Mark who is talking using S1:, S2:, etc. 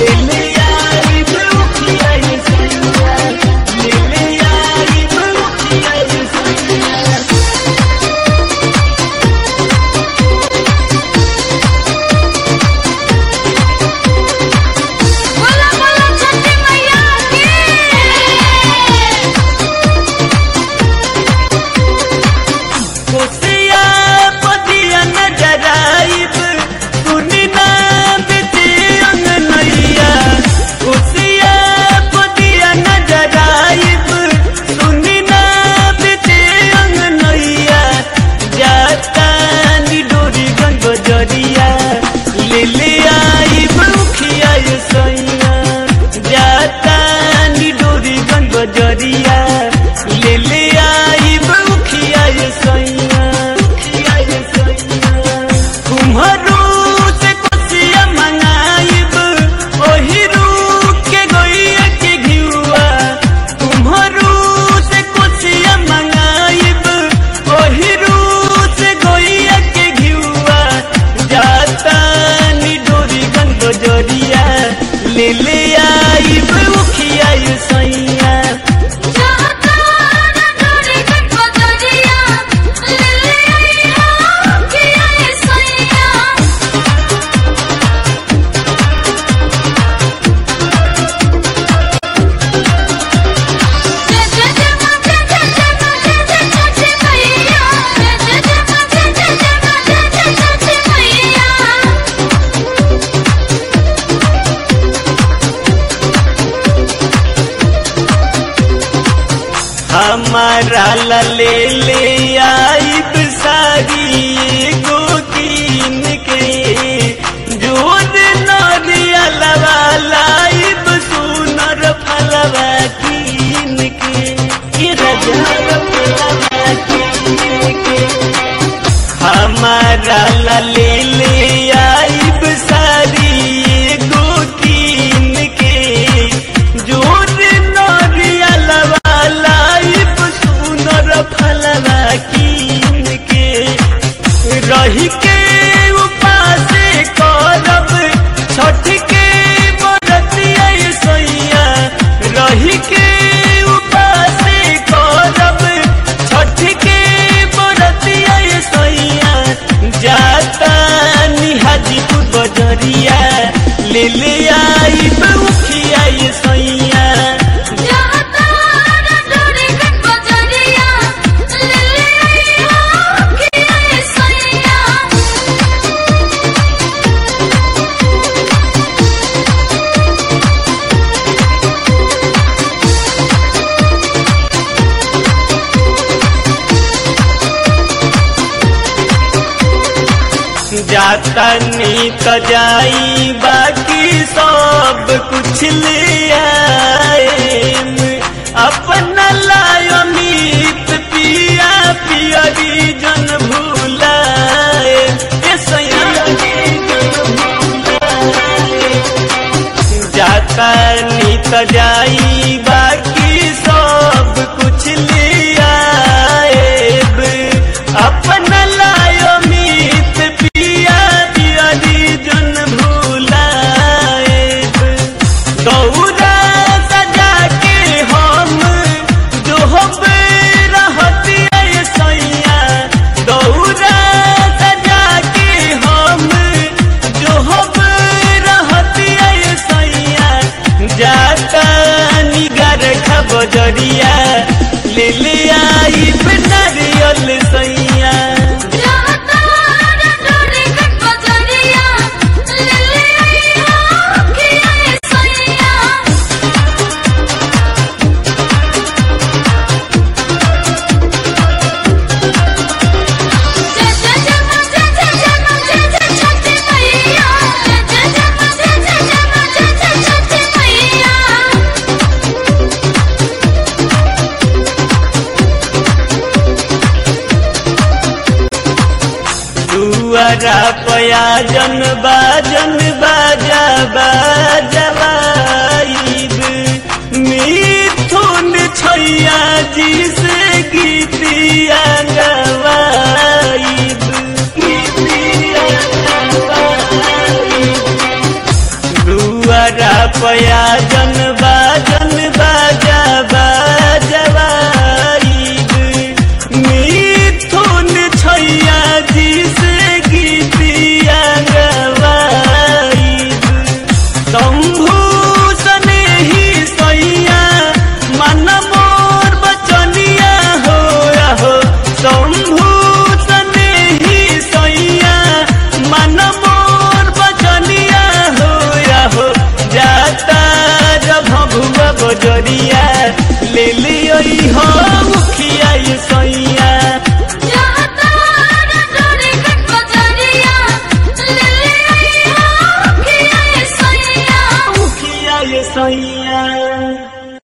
S1: ले ले आई बउखिया ये सैया ले ले आई बउखिया ये सैया
S2: बोला बोला छठी मैया की
S1: कोसिया पतिया नजर आइब सुनी ना बिती अंगनैया कोसिया पतिया नजर आइब सुनी ना बिती अंगनैया जाता नी डोरी गंग जरिया ले ले आइब उखिया ये सैया जाता नी डोरी गंग जरिया ले ले आइब उखिया ये सैया उखिया ये सैया कुम्हरू से कुसिया मनाइब ओही रूप के गोइया के घिउआ कुम्हरू से कुसिया मनाइब ओही रूप से गोइया के घिउआ जाता नी डोरी गंग जरिया ले ले आइब उखिया ये सैया
S2: जाता ना डोरी गट बजरिया ले ले आइया किया ये सैया जय जय जय मां जय जय जय मां जय जय छठी मैया जय जय जय मां जय जय जय मां जय जय छठी मैया
S1: हमारा ला ले ले आइब सारी एगो कीन के जोर नरिया लवा लाइब सुनर फलवा कीन के ये रजर फलवा कीन के हमारा ला ले ले आइब सारी एगो कीन के जोर नरिया लवा लाइब सुनर फलवा कीन के रही के उपासे करब छठ के बरतिया सैया रही के उपासे करब छठ के बरतिया सैया जाता निहाजीपुर बजरिया ले ले आई उखिया ये सैया
S2: जाता ना डोरी गट बजरिया ले ले आइया किया ये सैया
S1: जाता नी तो जाई बाकी सब कुछ ले आएम अपना लायो मीत पिया पियरी जन भूलाए ए सैया जन भूलाए। जाता नी तो जाई बाकी सब कुछ ले आएब अपना लायो मीत पिया पियरी जन भूलाएब दौरा सजा के हम जो रहती है सैया दौरा सजा के हम जो रहती है सैया जाता निगर खबरिया ले ले आई नारियल सैया
S2: जाता ना डोरी गट बजरिया ले ले आइया किया ये सैया जय जय जय मां जय जय जय मां जय जय छठी मैया जय जय जय मां जय जय जय मां जय जय छठी मैया
S1: दुआरा पया जन बाजन बाजा बाजवाइब मिथुन छैया जी से गीतिया गवाइब गीतिया गवाइब दुआरा पया जन बाजन बाजा बाजवाईब मिथुन छैया जी से गीतिया गवाईब शंभू सने ही सैया मन मोर बचनिया हो हो शंभू सने ही सैया मन मोर बचनिया हो हो जाता जब भगुआ बजरिया ले लियो हो